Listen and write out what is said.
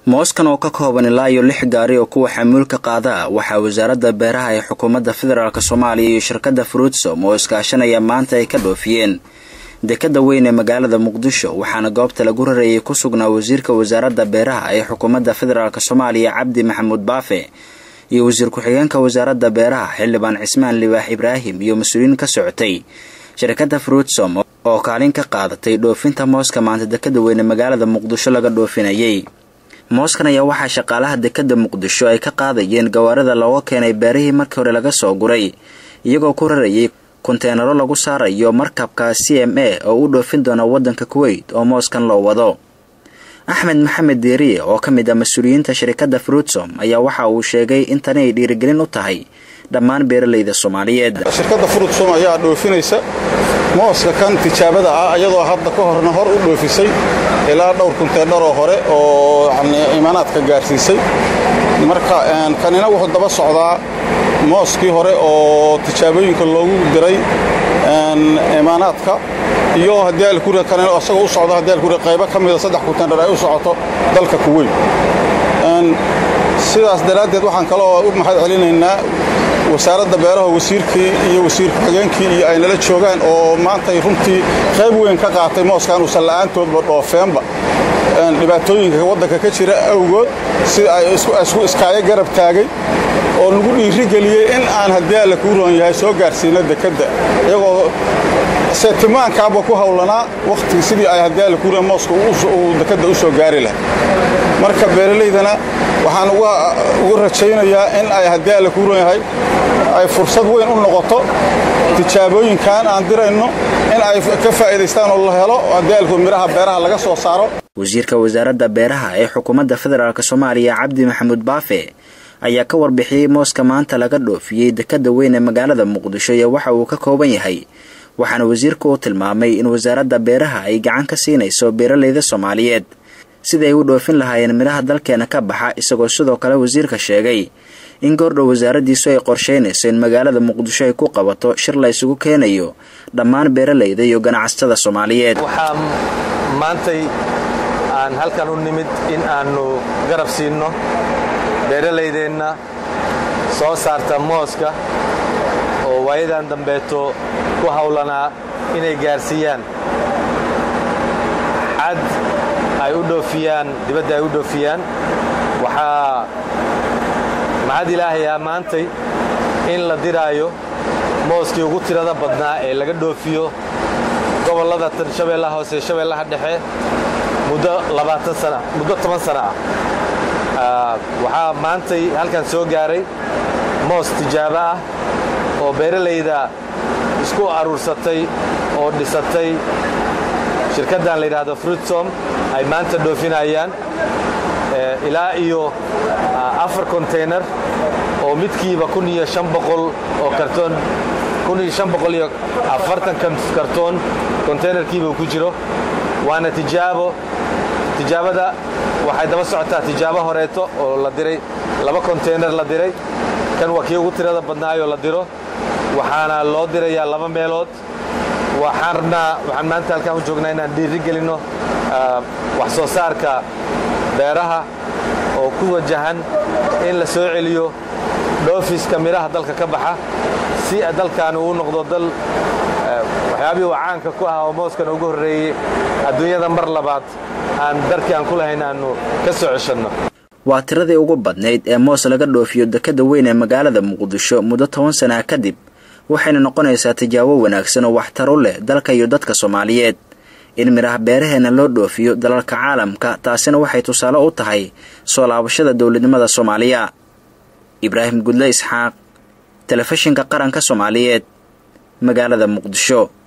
mooskan oo ka kooban ilaa iyo lix gaari oo kuwa xamuulka qaada waxaa wasaaradda beeraha ee xukuumadda federaalk soomaaliya iyo shirkadda fruitsom oo iskaashanaya maanta ay ka dhoofiyeen dekadda weyn ee magaalada muqdisho waxaana goobta lagu rarayay ku sugnaa wasiirka wasaaradda beeraha ee xukuumadda federaalk soomaaliya cabdi maxamuud baafe iyo wasiir ku-xigeenka wasaaradda beeraha xildhibaan cismaan libaax ibraahim iyo mas-uuliyiin ka socotay shirkadda fruitsom oo kaalin ka qaadatay dhoofinta mooska maanta dekadda weyne magaalada muqdisho laga dhoofinayay mooskan ayaa waxaa shaqaalaha dekadda muqdisho ay ka qaadayeen gawaarida looga keenay beerihii markii hore laga soo guray iyagoo ku rarayay konteenaro lagu saarayo markabka c m a oo u dhoofin doona waddanka kuweyt oo mooskan loo wado axmed maxamed deeriye oo ka mid ah mas-uuliyiinta shirkadda fruitsom ayaa waxa uu sheegay in tani ay dhiirigelin u tahay dhammaan beeralayda soomaaliyeed shirkadda fruitsom ayaa dhoofinaysa mooska kan tijaabada ah iyadoo hadda ka horna hor u dhoofisay ilaa dhowr kunteedharoo hore oo imaanaadka gaarsiisay marka kanina wuxuu daba socdaa mooskii hore oo tijaabooyinka loogu diray imaanaadka iyo haddii alkuriga kanina isagoo u socdo haddii alkuriga qaybo ka mida saddex kunteedhar ay u socoto dalka kuweyn sidaas daraaddeed waxaan kaloo u mahad celinaynaa wasaaradda beeraha wasiirkii iyo wasiir ku-xigeenkii iyo ay nala joogaan oo maantay runtii qayb weyn ka qaatay mooskan uusan la'aantoodba dhoofeenba dhibaatooyinka waddanka ka jira awgood sida ay isku iskaayo garab taagay oo lagu dhiirigeliyey in aan haddii alla kuu roon yahay soo gaarsiino dekedda iyagoo seetimaankaaba ku hawlanaa wakhtigii sidii ay haddii alla kuu roon mooska uu dekedda u soo gaari lahay marka beeralaydana waxaan uga rajaynayaa in ay haddii alla kuu roon yahay ay fursad weyn u noqoto tijaabooyinkan aan dirayno in ay ka faa'iidaystaan oo la helo haddii alku midhaha beeraha laga soo saaro wasiirka wasaaradda beeraha ee xukuumadda federaalk soomaaliya cabdi maxamuud baafe ayaa ka warbixiyey mooska maanta laga dhoofiyey dekadda weyn ee magaalada muqdisho iyo waxa uu ka kooban yahay waxaana wasiirku uu tilmaamay in wasaaradda beeraha ay gacan ka siinayso beeralayda soomaaliyeed sida ay u dhoofin lahaayeen midhaha dalkeena ka baxa isagoo sidoo kale wasiirka sheegay in goordhow wasaaraddiisu ay qorshaynayso in magaalada muqdisho ay ku qabato shir la ysugu keenayo dhammaan beeralayda iyo ganacsatada soomaaliyeed waxaa maantay aan halkan u nimid in aannu garab siinno beeralaydeenna soo saarta mooska oo waayadan dambeeto ku hawlanaa inay gaarsiiyaan cad ay u dhoofiyaan dibadda ay u dhoofiyaan waxaa maxad ilaahayaa maantay in la diraayo mooskii ugu tirada badnaa ee laga dhoofiyo gobollada tan shabeellaha hoose shabeellaha dhexe muddo labaatan sana muddo toban sana ah waxaa maantay halkan soo gaaray moos tijaabo ah oo beeralayda isku aruursatay oo dhisatay shirkaddan la yidhaahdo fruitsom ay maanta dhoofinayaan ilaa iyo afar konteynar oo midkiiba kun iyo shan boqol oo kartoon kun iyo shan boqol iyo afartan kartoon konteynerkiiba ku jiro waana tijaabo tijaabada waxay daba socotaa tijaabo horeeto oo la diray laba konteynar la diray kan waa kii ugu tirada badnaayoo la diro waxaana loo dirayaa laba meelood waxaan rabnaa waxaan maanta halkaan u joognaa inaan dhiiri gelinno wax soo saarka beeraha oo ku wajahan in la soo celiyo dhoofiska midhaha dalka ka baxa si dalkan uu noqdo dal waxyaabihii uu caanka ku ahaa oo mooskan ugu horreeyey adduunyada mar labaad aan darkii aan ku lahayn aannu ka soo ceshanno waa tiradii ugu badnayd ee moos laga dhoofiyo dekadda weyn ee magaalada muqdisho muddo toban sanaa kadib waxayna noqonaysaa tijaabo wanaagsan oo waxtar u leh dalka iyo dadka soomaaliyeed in midhaha beeraheenna loo dhoofiyo dalalka caalamka taasina waxay tusaale u tahay soo laabashada dowladnimada soomaaliya ibraahim gudle isxaaq telefishinka qaranka soomaaliyeed magaalada muqdisho